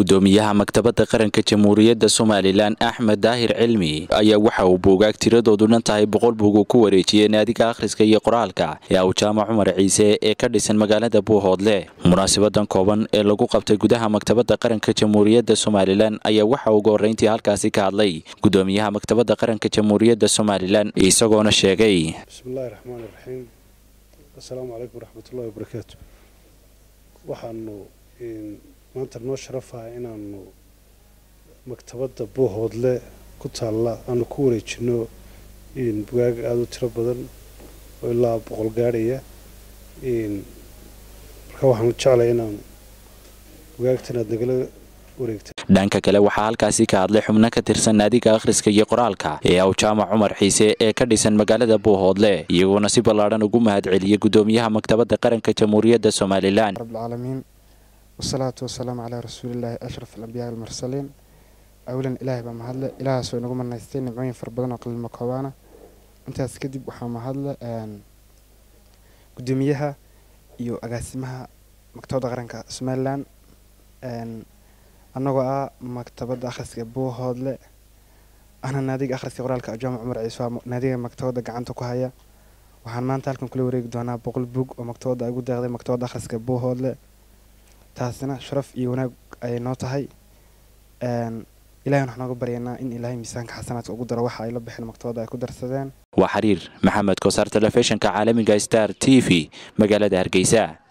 gudoomiyaha maktabadda qaranka jamhuuriyadda somalilan axmed daahir cilmi ayaa waxa uu buugaag tiradoodu dhan tahay boqol buug uu ku wareejiyey naadiga akhriska iyo qoraalka ee aw jaamac cumar ciise ee ka dhisan magaalada buuhoodle munaasabadan kooban ee lagu qabtay gudaha maktabadda qaranka jamhuuriyadda somalilan ayaa waxa ugu horreyntii halkaasi ka hadlay gudoomiyaha maktabadda qaranka jamhuuriyadda somalilan isagoona sheegay bismillahi raxmaan iraxiim assalaamu calaykum waraxmatullahi wabarakaatu waxaanu maanta noo sharafaha inaanu maktabadda buuhoodle ku taalla aanu ku wareejino bugaag aada u tiro badan oo ilaa boqol gaadhaya marka waxaanu jeclay inaanu bugaagtan aad nagala wareegta dhanka kale waxaa halkaasi ka hadlay xubno ka tirsan naadiga akhriska iyo qoraalka ee aw jaamac cumar xiise ee ka dhisan magaalada buuhoodle iyagoona si ballaadhan ugu mahadceliyey gudoomiyaha maktabadda qaranka jamhuuriyadda somalilan rabbilcaalamiin wasalaatu wasalaamu calaa rasuulillaahi ashraf alambiyaa almursaliin awlan ilaahay baa mahadle ilaahaasoo inagu manaystay nimcooyin fara badan oo qalilma koobaana intaas kadib waxaa mahadle gudoomiyaha iyo agaasimaha maktabadda qaranka somalilan annagoo ah maktabadda akhriska buuhoodle ahna naadiga akhriska qoraalka ajaamac cumar ciise waa naadiga maktabadda gacanta ku haya waxaan maanta halkan kula wareegi doonaa boqol bug oo maktabadda ay ugu deeqday maktabadda akhriska buuhoodle taasina sharaf iyo wanaag ayay noo tahay ilahay waxaan nooga baryaynaa in ilaahay miisaanka xasanaadka ugu daro waxa ay la bixeen maktabadda ay ku darsadeen waa xiriir maxamed kosaar telefishinka caalamiga star t v magaalada hargeysa